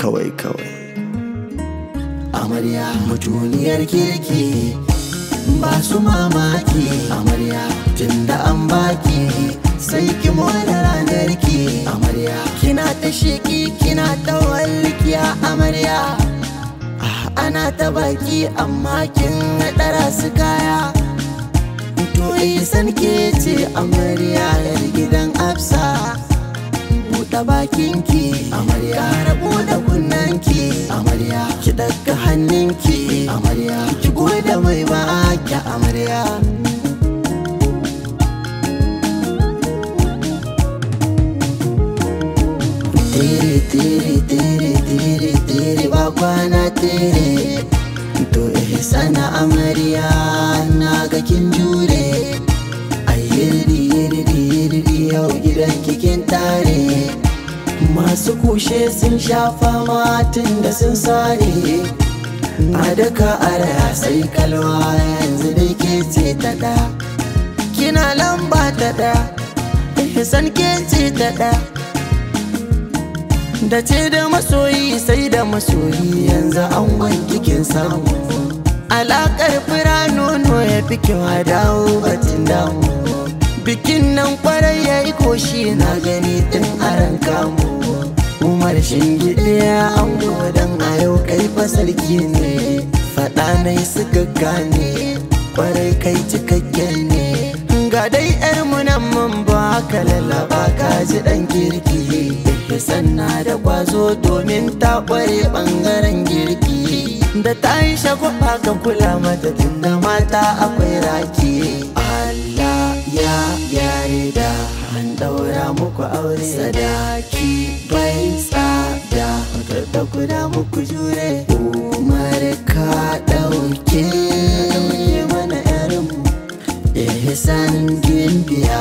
kawai kawai amarya mutuniyar kirki ba su mamaki amarya tunda an baki sai ki more ranar ki amarya kina ta sheki kina ta walkiya amarya Ah, ana ta baki amma kin ɗara su kaya to isan ke ce amarya yar gidan afsa buɗe bakinki amarya rabu da kunnanki amarya ki daga hannunki amarya ki gode mai baki amarya tere tere tere tere tere ba kwana tere to eh sana amarya na ga kin jure ayyirri yirri yirri yau gidan kikin tare masu kushe sun shafa matin da sun sare a daka araya sai kalwa yanzu dai ke ce ta da kina lamba ta da ihsan ke ce ta da da ce da masoyi sai da masoyi yanzu an wanki kin samu alakar fira nono ya fi kyau a dawo batun damu bikin nan kwarai ya yi koshi na gani tun aran kamu umar shingide ya ango dan a yau kai fasarki ne faɗa na yi suka gane kwarai kai cikakken ne ga dai yar munan mun ba ka lallaba ka ji dan kirki sanna da kwazo domin ta kware bangaren girki da ta yi shagwaba ka kula mata tunda mata akwai raki Allah ya yarda an daura muku aure sadaki bai tsada da kuda muku jure umar ka dauke dauke mana yarinmu ihsan gimbiya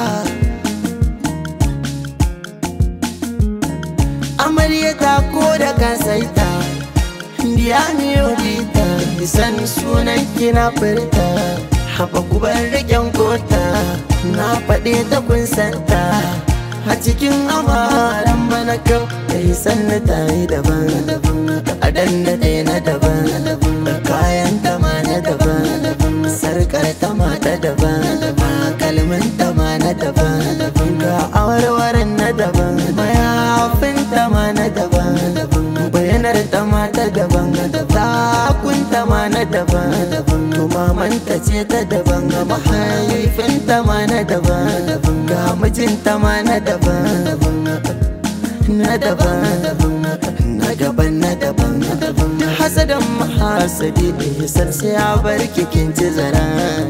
amarya ta ko da kasaita biya ne odita san sunan kina furta haɓa kubar riƙen kota na faɗe ta kun santa a cikin amaran bana kau da yi sanna ta yi daban a dan da ɗaya na daban kayan ta ma na daban sarkar ta ma ta daban kalmin ta ma na daban ga awarwaran na daban mayafin ta ma na daban bayanar ta ma ta daban takun ta ma na daban mamanta ce ta daban mahaifin ta ma na daban ga mijinta ma na daban na daban na gaban na daban hasadan mahasadi da hisar sai ya bar kikin ci zara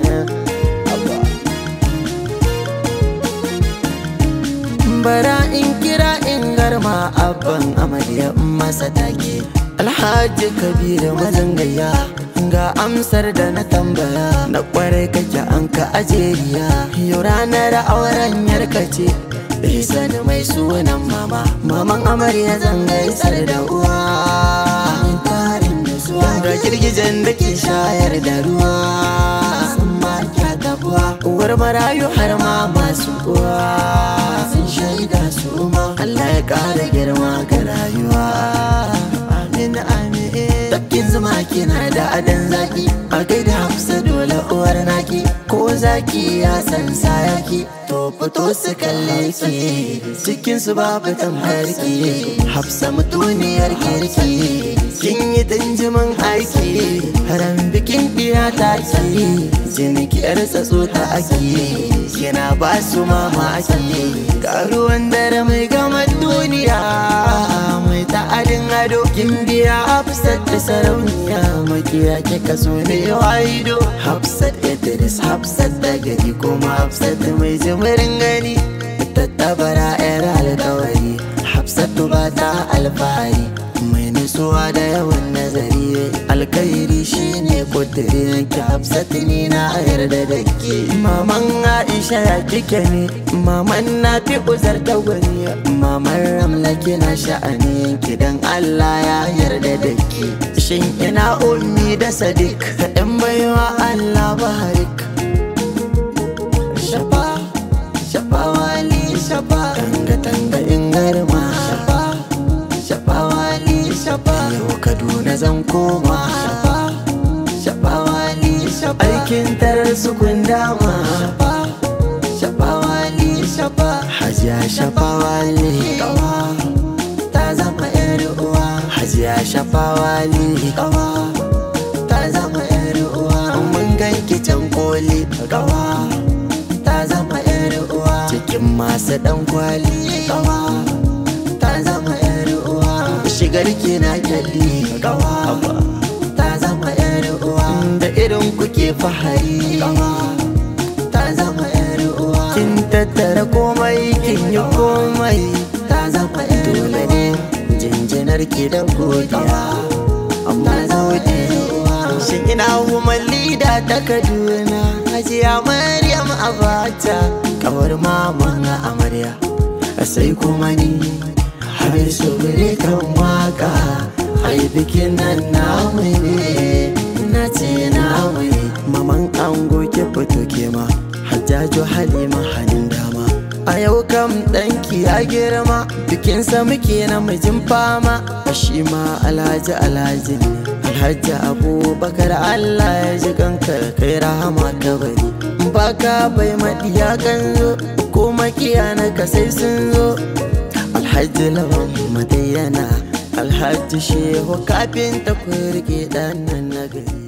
bara in kira in garma abban amarya in masa take alhaji kabiru mazangaya ga amsar da na tambaya na kwarai kake an ka ajeriya yau ranar auren yarka ce Isan mai sunan mama Maman amarya zan gaisar da uwa Tarin da zuwa Ga girgijen da ke shayar da ruwa Sun ma kyata buwa Uwar marayu har ma masu uwa Sun shaida su ma Allah ya ƙara girma ga rayuwa Amin amin Tafkin zuma kina da adan zaki A gaida hafsa dole uwar naki Ko zaki ya san sayaki To fito su kalle ki Cikin su babu tambayar ki Hafsa mutuniyar kirki Kin yi danjiman aiki Haram bikin ɗiya ta ki Jini ki yar tsatso ta aki Kina ba su mamaki Ga ruwan dare mai gama duniya Mai ta'adin ado Kin biya Hafsat da sarauniya Makiya kika so ne waido Hafsat Idris Hafsat da gari kuma Hafsat mai jimirin gani Tattabara yar alkawari Hafsatu ba ta alfahari Mai nutsuwa da yawan nazari Alkairi shine kudirin ki Hafsatu ni na yarda da ke Maman Aisha ya kike ne Maman na fi uzar da gwani Maman Ramla kina sha'ani Kidan Allah ya yarda da ke Shin ina ummi da Sadiq In baiwa Allah barik Shafa Shafa wali shafa Tanga tanga in garma Shafa Shafa wali shafa koma shafawali aikin tarar su kun dama shafawali hajiya shafawali ta zama yar uwa hajiya shafawali ta zama yar uwa mun ganki can koli ta zama yar uwa cikin masu dan kwali ta zama yar uwa shigar ki na kyalli ta zama yar uwa da irin kuke fahari ta zama yar uwa kin tattara komai kin yi komai ta zama yar dole ne jinjinar ki da godiya amma gode shin ina woman leader ta kaduna hajiya maryam abata kawar maman amarya sai kuma ni har su kan waka ai bikin nan namu ne na ce namu ne maman ango ki fito ke ma hajjaju halima hannun dama a yau kam ɗanki ya girma bikinsa muke na mijin fama a shi ma alhaji alhaji ne alhaji abubakar allah ya ji kankar kai rahama kabari baka bai maɗiya kan zo ko makiya na kasai sun zo alhaji lawan madayyana alhaji shehu kafin ta kurge ɗan nan na gari